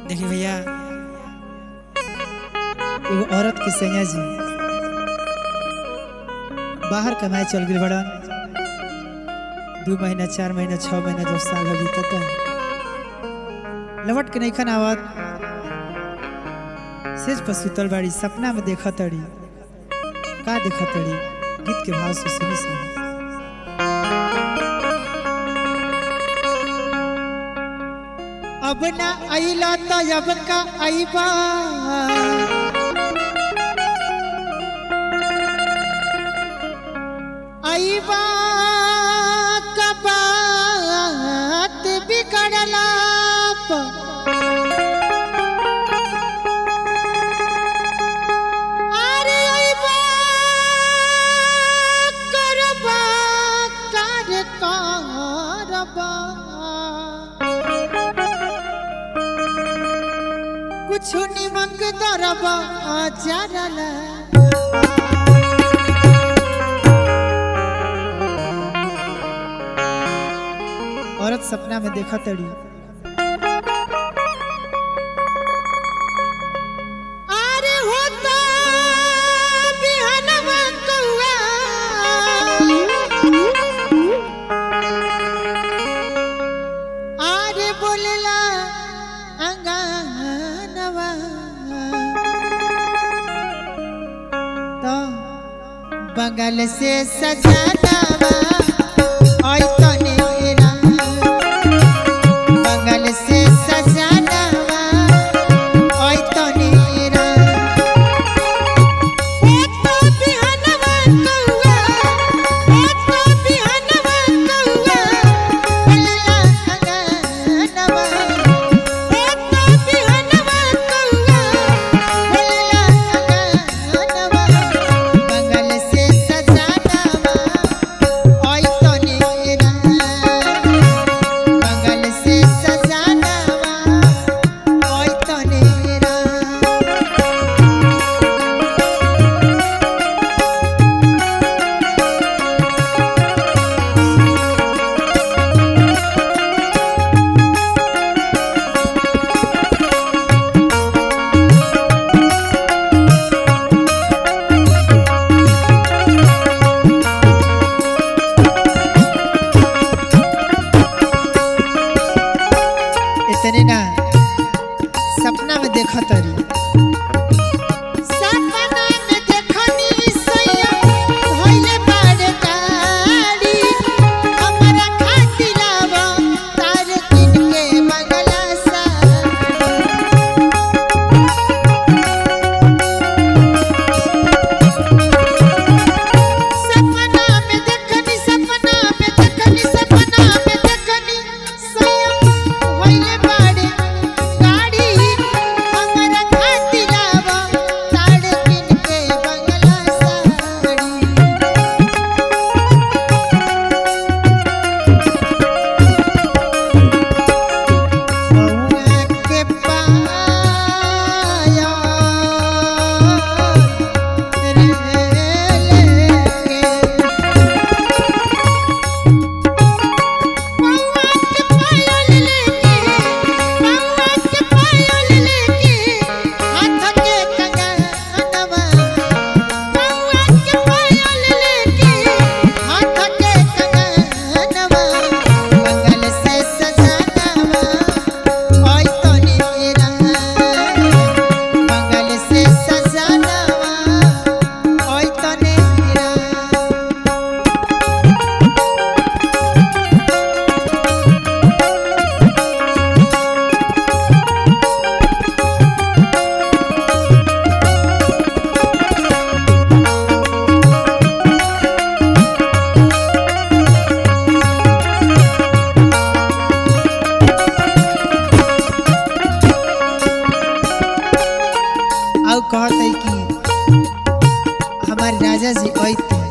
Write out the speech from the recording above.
देखिए भैया एगो औरत के सैया जी बाहर कमाए चल गई बड़न दू महीना चार महीना छह महीना जब साल हो बीतता लवट के नहीं खाना आवत सेज पर सुतल बाड़ी सपना में देखा तड़ी का देखा तड़ी गीत के भाव से सुनी सुनी अब ना आइला तो अब का आईबा आईबा का बात बिगड़ला अरे आईबा करबा कर करबा कुछ निमक दरबा जरला औरत सपना में देखा तड़ी अरे होता बिहनवा कौआ अरे बोलला अंगनवा तो बगल से सजानवा आई तने बगल से सजानवा आई तने ओ तो बिहनवा कौआ ओ तो बिहनवा कौआ बोलला अंगनवा ओ तो बिहनवा कौआ बोलला अंगनवा बगल से सजानवा आई तने बगल से सजानवा आई तने इतने ना सपना में देखा तरी सपना में देखनी सैया भइले बाड़ गाड़ी हमरा खातिलावा तार किन के बगला सा सपना में देखनी सपना में देखनी सपना में देखनी सैया भइले बाड़े गाड़ी हमरा खातिलावा ताड़ किन के बंगला साड़ी बउआ के पाया रे लेके बउआ के पायल लेके बउआ के पायल लेके हाथ के कंगनवा बउआ के पायल लेके हाथ के कंगनवा बगल से सजानवा ओई तोने बगल से सजानवा ओई तोने और कहते कि हमारे राजा जी ऐते